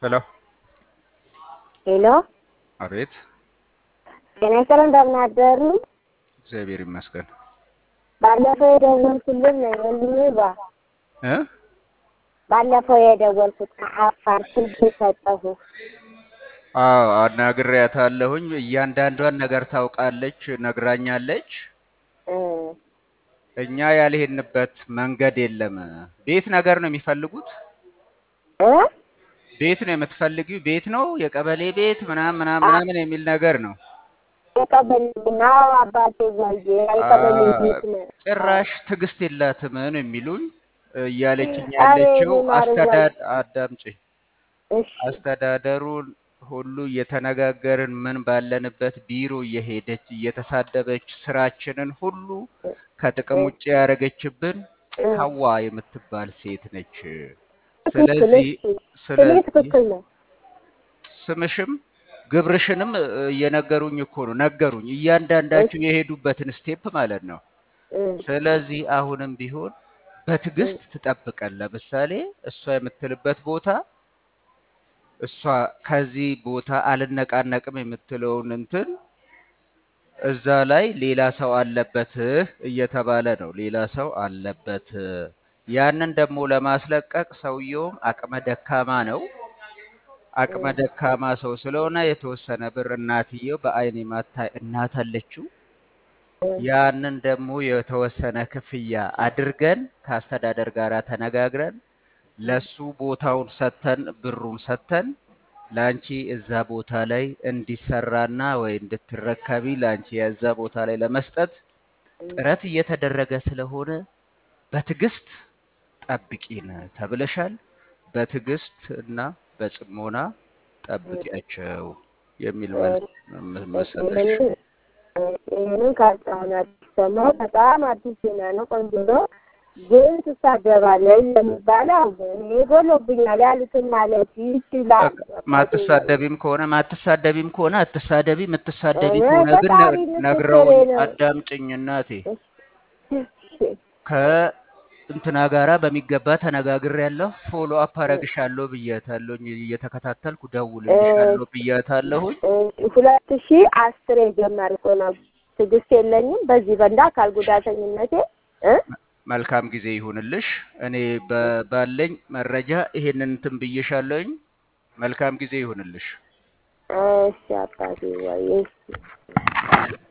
ሄሎ ሄሎ አቤት። ጤና ይስጥልን እንደምን አደሩ? እግዚአብሔር ይመስገን ባለፈው የደወልኩልን ወንድሜ ባ እ ባለፈው የደወልኩት ከአፋር ስልክ ሰጠሁ። አዎ አናግሬያታለሁኝ። እያንዳንዷን ነገር ታውቃለች፣ ነግራኛለች። እ እኛ ያልሄድንበት መንገድ የለም። ቤት ነገር ነው የሚፈልጉት። እ ቤት ነው የምትፈልጊው? ቤት ነው የቀበሌ ቤት ምናምን ምናምን ምናምን የሚል ነገር ነው። የቀበሌና አባቴ ዘንድ የቀበሌ ቤት ነው። ጭራሽ ትዕግስት የላትም ነው የሚሉኝ እያለችኝ ኧረ ያለችው የኔ ማር አስተዳድ አዳምጪ እሺ አስተዳደሩን ሁሉ እየተነጋገርን ምን ባለንበት ቢሮ እየሄደች እየተሳደበች ስራችንን ሁሉ ከጥቅም ውጭ ያደረገችብን እ ሀዋ የምትባል ሴት ነች። ትክክል ስለዚህ እሺ ስሜ ስለዚህ ትክክል ነው። ስምሽም ግብርሽንም እ፣ እየነገሩኝ እኮ ነው ነገሩኝ፣ እያንዳንዳችሁ የሄዱበትን ስቴፕ ማለት ነው። እ ስለዚህ አሁንም ቢሆን በትዕግስት ትጠብቀን። ለምሳሌ እሷ የምትልበት ቦታ እሷ ከዚህ ቦታ አልነቃነቅም የምትለውን እንትን እዛ ላይ ሌላ ሰው አለበት እየተባለ ነው። ሌላ ሰው አለበት። ያንን ደግሞ ለማስለቀቅ ሰውየውም አቅመ ደካማ ነው። አቅመ ደካማ ሰው ስለሆነ የተወሰነ ብር እናትየው በአይን የማታይ እናት አለችው። ያንን ደግሞ የተወሰነ ክፍያ አድርገን ከአስተዳደር ጋር ተነጋግረን ለሱ ቦታውን ሰተን ብሩን ሰተን ለአንቺ እዛ ቦታ ላይ እንዲሰራና ወይ እንድትረከቢ ለአንቺ የዛ ቦታ ላይ ለመስጠት ጥረት እየተደረገ ስለሆነ በትዕግስት ጠብቂን ተብለሻል። በትዕግስት እና በጽሞና ጠብቂያቸው የሚል መልስ መሰለሽ። ይህንን ይህንን ካልጻሁን አዲስ ሰማሁ። በጣም አዲስ ዜና ነው። ቆንጆ ነው። ግን ትሳደባለች የሚባለው እኔ ጎሎብኛል ያሉትን ማለት ይችላል። ማትሳደቢም ከሆነ ማትሳደቢም ከሆነ አትሳደቢ። የምትሳደቢ እኔ ከሆነ ግን ፈጣሪ ነ- ምስክሬ ነግረውኝ ነው። አዳምጭኝ እናቴ እሺ፣ ከእንትና ጋራ በሚገባ ተነጋግሬያለሁ። ፎሎ አፕ አረግሻለሁ ብያታለሁኝ። እየተከታተልኩ ደውልልሻለሁ ብያታለሁኝ። እ፣ ሁለት ሺህ አስር የጀመርኩ ነው። ትዕግስት የለኝም በዚህ በእንደ አካል ጉዳተኝነቴ እ መልካም ጊዜ ይሁንልሽ። እኔ በ- ባለኝ መረጃ ይሄንን እንትን ብዬሻለሁኝ። መልካም ጊዜ ይሁንልሽ። እሺ አባቴ ወይ እሺ